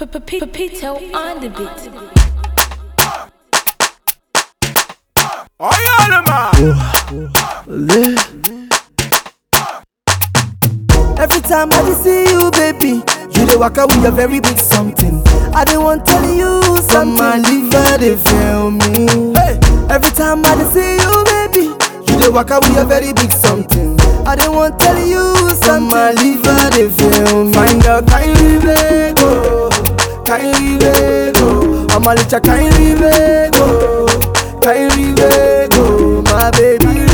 Pepito on the beat. Every time I dey see you, baby, you dey waka with a very big something. I dey want tell you something. My liver dey fail me. Hey. Every time I dey see you, baby, you dey waka with a very big something. I dey want tell you something. My liver dey fail me. Find out kindly go, kindly go. I'm a little kindly go, kindly go. My baby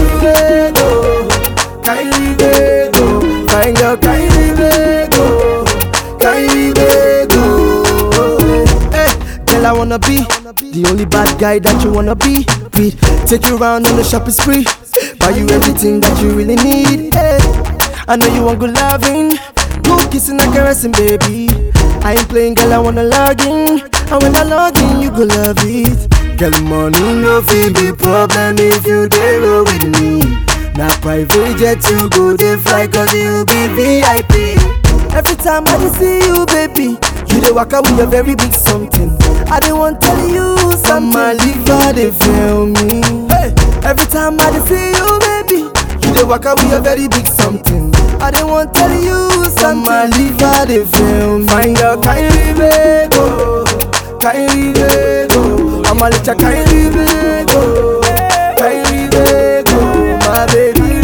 go, kindly go. Find your kindly go, kindly go. Hey, girl, I wanna be the only bad guy that you wanna be with. Take you around on the shopping spree, buy you everything that you really need. Hey, I know you want good loving, good kissing and caressing, baby. I ain't playing, girl, I wanna log in. And when I log in, you go love it. Girl, money no feel be problem if you dey roll with me. Na private jet you go dey fly cause you be VIP. Every time I dey see you, baby, you dey waka with a very big something. I dey want tell you something. My liver dey fail me. Hey. Every time I dey see you, baby, you dey waka with a very big something. I dey want tell you something. My liver dey fail me. Find your kindly go, kindly go. I'm a little kindly go, kindly go. My baby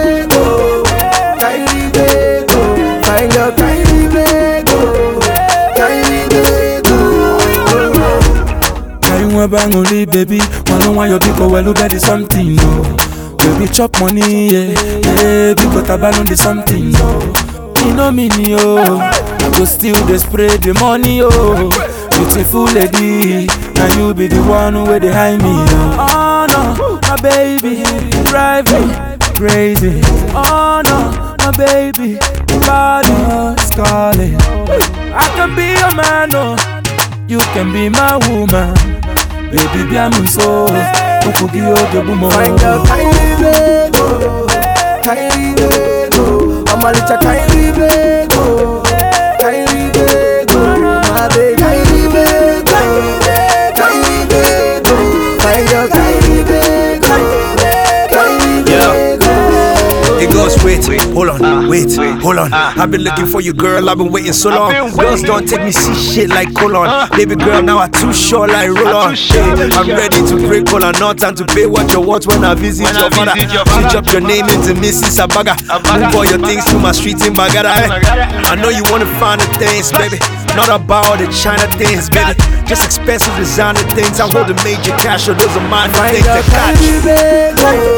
go, kindly go. Find your kindly go, kindly go. Carry one bang only, baby. One on one, your big well, look at the something, no. Baby, chop money, yeah. Yeah, because I ban on the something, no. You know me, yo. I go still they spray the money, oh. Beautiful lady, and you be the one who will behind me, oh. Oh no, my baby, drive me crazy. Oh no, my baby, body is calling. I can be your man, oh. You can be my woman, baby. Be a so. Ukugi ojogumo. Find your kindly go, kindly go. I'm a little kindly go, kindly go. My baby, kindly go, kindly go. Find your kindly go, kindly go. It goes, wait, hold on, wait, hold on. I've been looking for you, girl. I've been waiting so long. Girls don't take me see shit like colon. Baby girl, now I too short like roll on. Hey, I'm ready to break color, not time to pay what you want when I visit your father. Switch up your name into Mrs. Abaga. Move all your things to my street in Bagada. eh. I know you wanna find the things, baby. Not about the China things, baby. Just expensive designer things. I hold the major cash, or those are mine Find things your that catch. kindly go,